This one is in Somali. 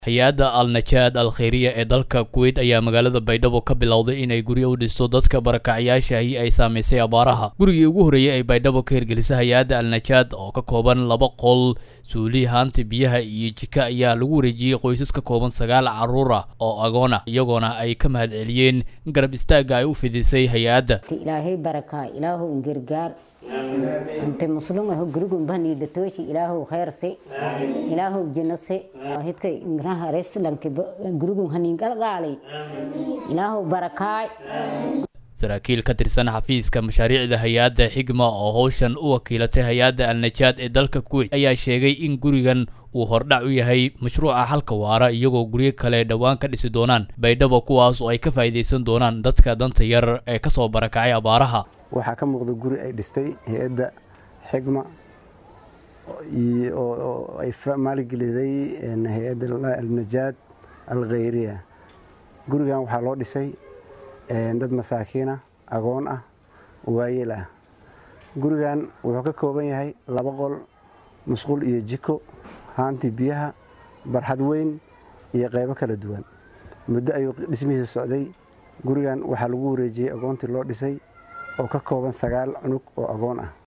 hay-adda al-najaad al khayriya ee dalka kuweyt ayaa magaalada baydhabo ka bilowday inay guryo u dhisto dadka barakacyaashaahi ay saamaysay abaaraha gurigii ugu horreeyey ay baydhabo ka hirgelisay hay-adda al-najaad oo ka kooban laba qol suuli haanta biyaha iyo jika ayaa lagu wareejiyey qoysas ka kooban sagaal carruur ah oo agoona iyagoona ay ka mahad celiyeen garab istaagga ay u fidisay hay-adda ilaahay barakaa ilaahu gargaar inte muslumaho gurigun baniidhatooshi ilaahu khayrse ilaahu jinose hidka ingraha reslanke gurigun haniingalgaalay ilaahu barakaay saraakiil ka tirsan xafiiska mashaariicda hay-adda xigma oo howshan u wakiilatay hay-adda al-najaad ee dalka kuweyt ayaa sheegay in gurigan uu hordhac u yahay mashruuca halka waara iyagoo guryo kale dhowaan ka dhisi doonaan baydhabo kuwaas oo ay ka faa'iidaysan doonaan dadka danta yar ee kasoo barakacay abaaraha waxaa ka muuqda guri ay dhistay hay-adda xigma oo ay maalgeliday hay-adda alnajaad alkhayriya gurigan waxaa loo dhisay dad masaakiina agoon ah waayeel ah gurigan wuxuu ka kooban yahay laba qol musqul iyo jiko haantii biyaha barxad weyn iyo qaybo kala duwan muddo ayuu dhismihiisa socday gurigan waxaa lagu wareejiyey agoontii loo dhisay oo ka kooban sagaal cunug oo agoon ah